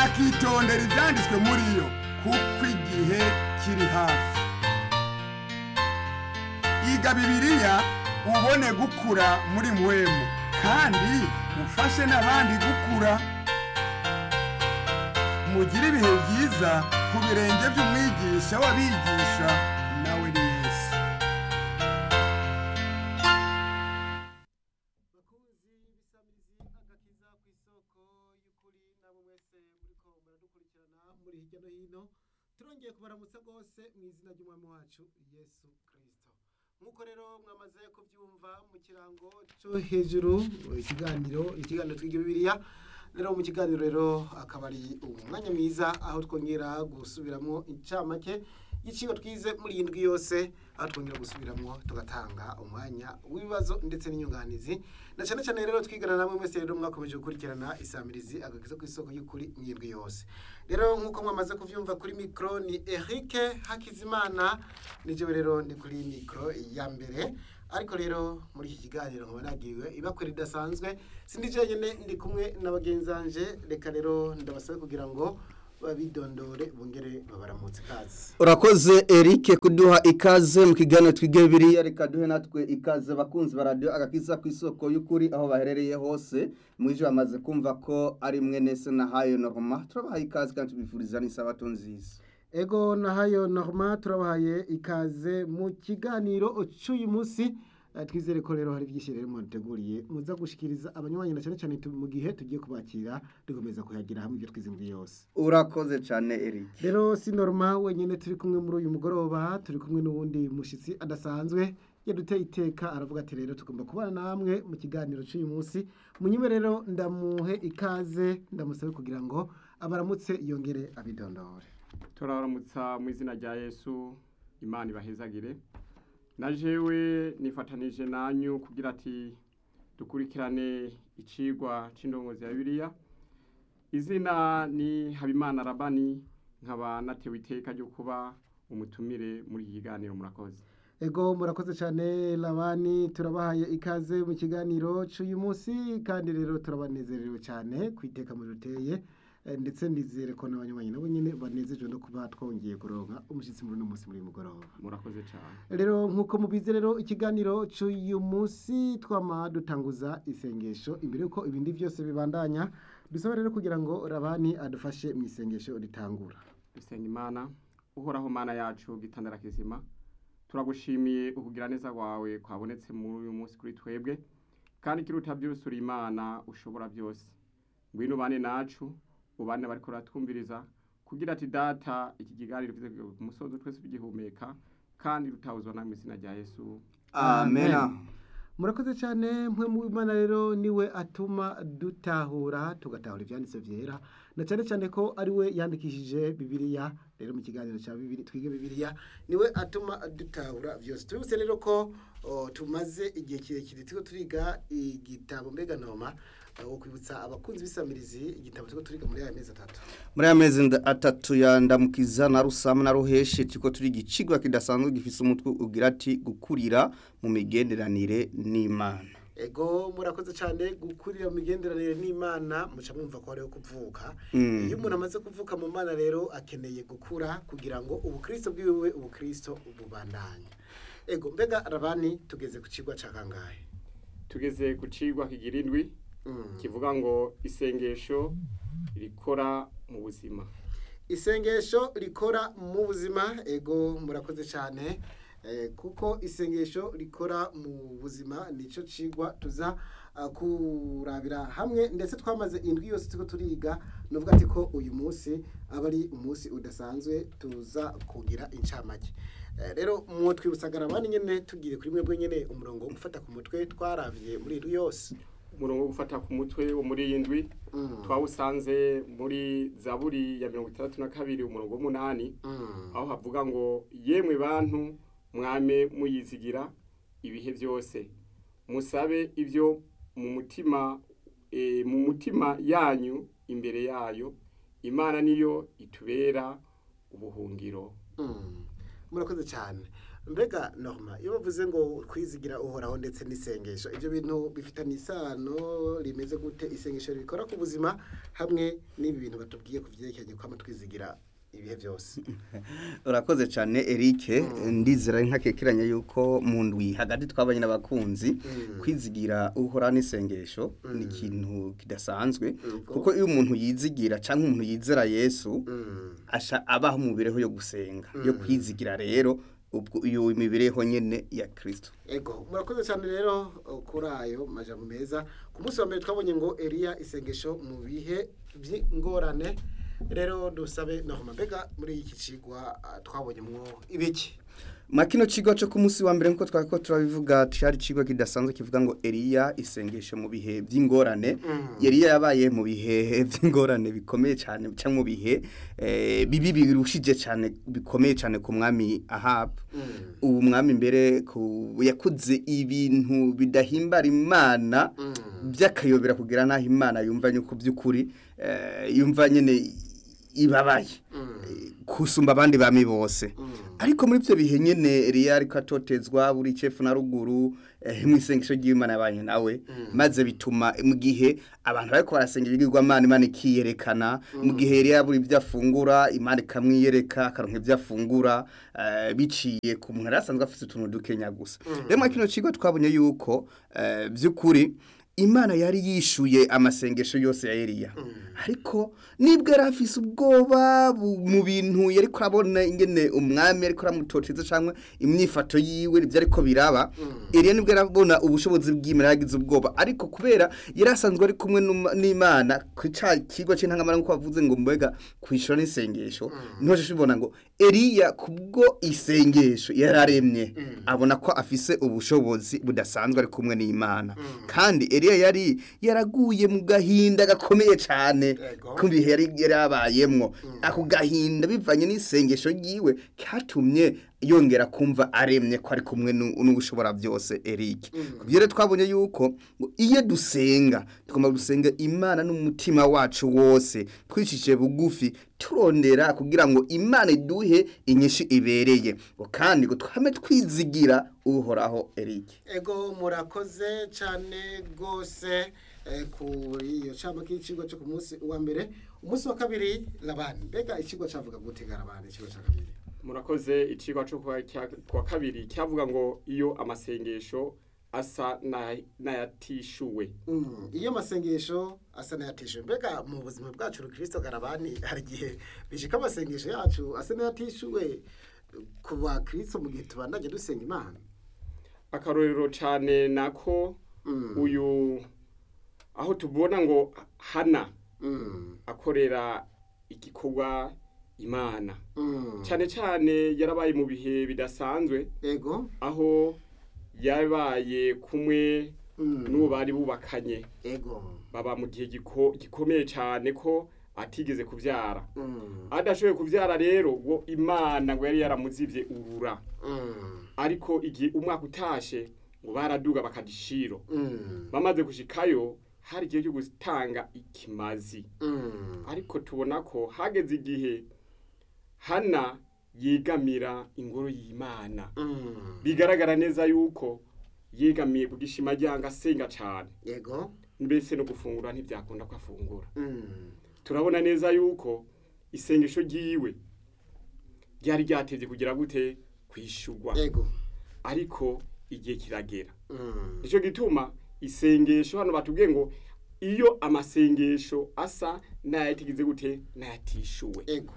akitondera ibyanditswe muri yo kuko igihe kiri hafi iga bibiliya ubone gukura muri mwemu kandi ufashe n'abandi gukura mugire ibihe byiza ku birenge by'umwigisha w'abigisha nawe ni yesu bakunzi b'isamirizi agakiza ku isoko y'ukuri nabo mwese muriko muradukurikirana muri hirya no hino turongeye kubaramutsa rwose mu izina ry'umwami wacu yesu kirisito nk'uko rero mwamaze kubyumva mu kirango cyo hejuru ikiganiro ikiganiro twiga bibiliya rero mu kiganiro rero akaba ari umwanya mwiza aho twongera gusubiramo incamake y'icigwa twize muri iyi ndwi yose aho twongera gusubiramo tugatanga umwanya w'ibibazo ndetse n'inyunganizi na cyane cyane rero twigana namwe mwese rero mwakomeje gukurikirana isamirizi agakiza ku isoko y'ukuri mu ndwi yose rero nk'uko mwamaze kuvyumva kuri mikro ni Eric Hakizimana nijewe rero ndi kuri mikro ya mbere ariko rero muri iki kiganiro nkaba nagiriwe ibakwe ridasanzwe sindi jenyine ndi kumwe na bagenzanje reka rero ndabasabe kugira ngo babidondore bongere babaramutse kazi urakoze Eric kuduha ikaze mu kiganiro twige bibiliya reka duhe natwe ikaze abakunzi ba radiyo agakiza ku isoko y'ukuri aho baherereye hose mwije bamaze kumva ko ari mwene se na hayo norma turabaha ikaze kandi tubifuriza n'isabato nziza ego nahayo norma turabahaye ikaze mu kiganiro cy'uyu munsi Eh, twizere ko rero hari byinshi rero muteguriye muza gushikiriza abanywanyi na cyane cyane tu- mu gihe tugiye kubakira dukomeza kuyagira hamwe ibyo twize muri yose urakoze cyane Eric rero si norma wenyine turi kumwe muri uyu mugoroba turi kumwe n'uwundi mushyitsi adasanzwe yaduteye iteka aravuga ati rero tugomba kubana namwe mu kiganiro cy'uyu munsi munyime rero ndamuhe ikaze ndamusabe kugira ngo abaramutse yongere abidondore turabaramutsa mu izina rya yesu imana ibahezagire na jewe nifatanije nanyu kugira ati dukurikirane icigwa c'indongozi ya bibiliya izina ni habimana rabani nkaba natewe iteka ryo kuba umutumire muri iki kiganiro murakoze ego murakoze cyane labani turabahaye ikaze mu kiganiro cy'uyu munsi kandi rero turabanezerewe cyane ku iteka muri ruteye eh, ndetse nizere ko n'abanywanyi nabo nyine banezejwe no kuba twongeye kuronka umushyitsi muri uno munsi muri uyu mugoroba murakoze cyane rero nk'uko mubizi rero ikiganiro cy'uyu munsi twama dutanguza isengesho imbere y'uko ibindi byose bibandanya dusaba rero kugira ngo rabani adufashe mu isengesho ritangura dusenga imana uhoraho mana yacu gitandara kizima turagushimiye ukugira neza kwawe kwabonetse muri uyu munsi kuri twebwe kandi ikiruta byose uri imana ushobora byose ngwino ubane nacu ubane bariko ratwumviriza kugira ati data iki kiganiro kize kugera ku musozo twese tugihumeka kandi rutahuzwa namwe izina rya yesu amena murakoze cyane mwe mu Imana rero niwe atuma dutahura tugatahura ibyanditse byera na cyane cyane ko ari we yandikishije bibiliya rero mu kiganiro cya bibiri twige bibiliya niwe atuma dutahura byose tubibutse rero ko o, tumaze igihe kirekire turiko turiga igitabo mbega noma wo kwibutsa abakunzi b'isamirizi igitabo turiko turiga muri aya mezi atatu muri aya mezi nda- atatu ya ndamukiza na rusama na ruheshe turiko turi igicigwa kidasanzwe gifise umutwe ugira ati gukurira mu migenderanire n'imana ego murakoze cyane gukurira mu migenderanire n'imana muca mwumva ko hariho kuvuka Mm. iyo umuntu amaze kuvuka mu mana rero akeneye gukura kugira ngo ubukristo bwiwe ubukristo bubandanye ego mbega rabani tugeze ku kigwa cya kangahe tugeze ku cigwa kigira indwi Mm. kivuga ngo isengesho rikora mu buzima isengesho rikora mu buzima ego murakoze cyane eh, kuko isengesho rikora mu buzima nicyo cigwa tuza ah, kurabira hamwe ndetse twamaze indwi yose turiko turiga nuvuga ati ko uyu munsi aba ari umunsi udasanzwe tuza kugira incamake Eh, rero mu twibusagara abandi nyene tugiye kuri mwebwe nyene umurongo wo gufata ku mutwe twaravye muri iri yose umurongo wo gufata ku mutwe wo muri iyi ndwi Mm. twawusanze muri zaburi ya mirongo itandatu na kabiri umurongo w'umunani Mm. aho havuga ngo yemwe bantu mwame muyizigira ibihe byose musabe ibyo mu mutima eh, mu mutima yanyu imbere yayo imana niyo itubera ubuhungiro Mm. murakoze cyane mbega norma iyo bavuze ngo kwizigira uhoraho ndetse n'isengesho ibyo bintu bifitanye isano rimeze gute isengesho rikora ku buzima hamwe n'ibi bintu batubwiye ku byerekeranye kwama twizigira ibihe byose urakoze cyane Eric ndizera nkakekeranya yuko mu ndwi hagati twabanye n'abakunzi kwizigira uhora n'isengesho ni ikintu kidasanzwe kuko iyo umuntu yizigira cyangwa umuntu yizera Yesu asha abaho mu mibereho yo gusenga yo kwizigira rero ubwo iyo mibereho nyene ya Kristo ego murakoze cyane rero kuri ayo majambo meza ku munsi wa mbere twabonye ngo Eliya isengesho mu bihe by'ingorane rero dusabe norma mbega muri iki cigwa ah, twabonyemwo ibiki Makino cigwa cyo ku munsi wa mbere nkuko twako turabivuga cyari cigwa kidasanzwe kivuga ngo Eliya isengesho mu bihe by'ingorane Eliya yabaye mu bihe by'ingorane bikomeye cyane cyangwa mu bihe eh, bibi birushije cyane bikomeye cyane ku mwami Ahab ubu mwami mbere ku yakuze ibintu bidahimbara imana by'akayobera kugira naho imana yumva yuko by'ukuri eh, yumva nyene ibabaye kusumba abandi bami bose ariko muri byo bihe nyene Eliya ariko atotezwa buri cefu na ruguru eh, mu isengesho ry'Imana yabanye nawe maze bituma mu gihe abantu bariko barasenga ibigirwamana Imana ikiyerekana mu gihe Eliya buri ibyo afungura Imana ikamwiyereka akaronka ibyo afungura eh, biciye ku muntu yari asanzwe afite utuntu dukenya gusa rero muri kino kigo twabonye yuko eh, by'ukuri Imana yari yishuye amasengesho yose ya Eliya ariko nibwo yari afise ubwoba bu- mu bintu yari kurabona ingene umwami ariko aramutoteza cyangwa imyifato yiwe ibyo ariko biraba Eliya nibwo yarabona ubushobozi bw'Imana yagize ubwoba ariko kubera yari asanzwe ari kumwe n'Uma- n'Imana ku ca kigo c'intangamara nkuko bavuze ngo mbega kwishura n'isengesho niho shibona ngo Eliya kubwo isengesho yararemye abona ko afise ubushobozi budasanzwe ari kumwe n'Imana kandi Eliya yari yaraguye mu gahinda gakomeye cyane Yego. kumbi yari yarabayemwo ako gahinda bivanye n'isengesho ryiwe katumye yongera kumva aremye ko ari kumwe n'u- n'ubushobora byose Eric kubyo rero twabonye yuko ngo iyo dusenga tugomba gusenga Imana n'umutima wacu wose twicishije bugufi turondera kugira ngo Imana iduhe inyinshi ibereye ngo kandi ngo twame twizigira uhoraho Eric ego murakoze cyane rwose eh, kuri iyo cama k'ikigo cyo ku munsi wa mbere umunsi wa kabiri labani mbega ikigo cavuga gute garabani ikigo ca kabiri murakoze icigwa cyo kuwa cya- kuwa kabiri cyavuga ngo iyo amasengesho asa na- n'ayatishuwe Mm, iyo amasengesho asa n'ayatishuwe mbega mu buzima bwacu rukristo garabani hari igihe bishika amasengesho yacu asa n'ayatishuwe ku bakristo mu gihe tubandanye dusenga imana akarorero cyane nako Mm. uyu aho tubona ngo hana Mm, akorera igikorwa imana mm. cyane cyane yarabaye mu bihe bidasanzwe ego aho yabaye kumwe Mm. n'uwo bari bubakanye ego baba mu gihe giko- gikomeye cyane ko atigeze kubyara Mm, adashoboye kubyara rero ngo imana ngo yari yaramuzibye urura mm, ariko igihe umwaka utashe ngo baraduga bakadishiro mm, bamaze gushikayo hari igihe cyo gutanga ikimazi mm. ariko tubona ko hageze igihe hana yegamira ingoro y'imana Mm. bigaragara neza yuko yegamiye ku gishima ryanga asenga cyane yego mbese no gufungura ntibyakunda ko afungura Mm. turabona neza yuko isengesho ryiwe ryari ryateze kugira gute kwishugwa yego ariko igihe kiragera Mm. nicyo gituma isengesho hano batubwiye ngo iyo amasengesho asa n'ayatigize gute n'ayatishuwe ego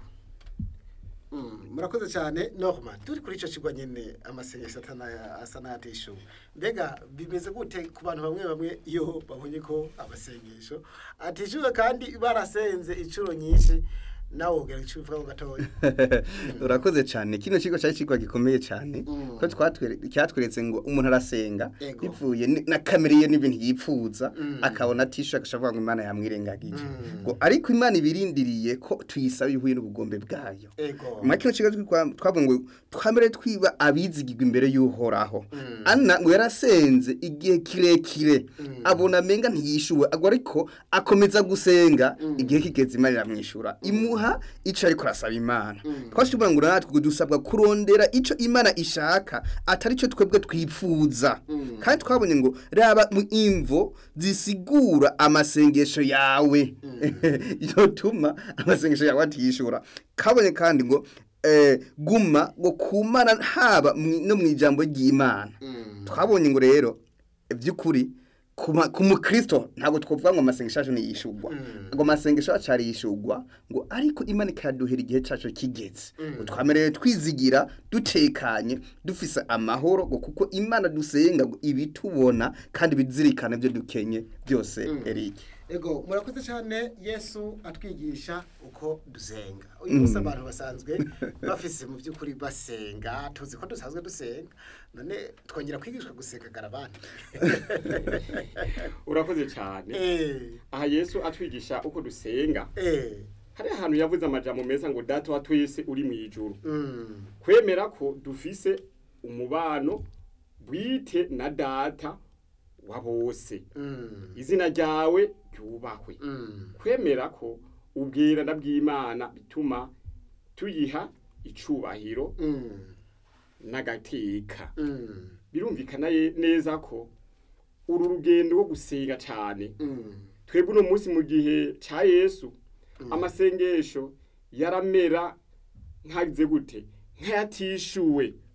Mm, murakoze cyane norma turi kuri icyo kigo nyine amasengesho atana- asa n'ayatishuwe mbega bimeze gute ku bantu bamwe bamwe iyo babonye ko amasengesho atishyuwe kandi barasenze inshuro nyinshi nawe ubwira icyo uvuga gatoya urakoze cyane kino kigo cyari kigo gikomeye cyane Mm. ko twatwere cyatweretse ngo umuntu arasenga Ego. bivuye ni- na kamere ye n'ibintu yipfuza Mm. akabona atisha agashavuga ngo imana yamwirengagije Mm. ngo ariko imana ibirindiriye ko tuyisaba ihuye n'ubugombe bwayo ego muri kino kigo twa- twavuga ngo twamere twiba abizigirwa imbere y'uhoraho Mm. ana ngo yarasenze igihe kirekire Mm. abona amenga ntiyishuwe agwa ariko akomeza gusenga Mm. igihe kigeze imana iramwishyura imuha kuduha ico ariko arasaba imana twashobora ngo natwe dusabwa kurondera ico imana ishaka atari cyo twebwe twifuza kandi twabonye ngo raba mu imvo zisigura amasengesho yawe yotuma amasengesho yawe atishura kabonye kandi ngo eh, guma ngo kumana haba mwi- no mu ijambo ry'imana twabonye ngo rero by'ukuri kuma- ku mukristo ntabwo twavuga ngo amasengesho yacu niyishugwa ngo amasengesho yacu arishugwa ngo ariko imana ikaduhera igihe cyacu kigeze ngo twamerewe twizigira dutekanye dufise amahoro ngo kuko imana dusenga ngo ibitubona kandi bizirikana ibyo dukenye byose Eric ego murakoze cyane yesu atwigisha uko dusenga uyu munsi abantu basanzwe bafise mu by'ukuri basenga tuzi ko dusanzwe dusenga none twongera kwigishwa gusenga garabandi urakoze cyane eh aha yesu atwigisha uko dusenga eh hari ahantu yavuze amajambo meza ngo data wa twese uri mu ijuru mm kwemera ko dufise umubano bwite na data wa bose mm izina ryawe ryubahwe mm kwemera ko ubwirana bw'imana bituma tuyiha icubahiro mm n'agateka mm birumvikana ye- neza ko uru rugendo rwo gusenga cyane mm twebwe uno munsi mu gihe cya yesu amasengesho yaramera nkagize gute nk'ayatishuwe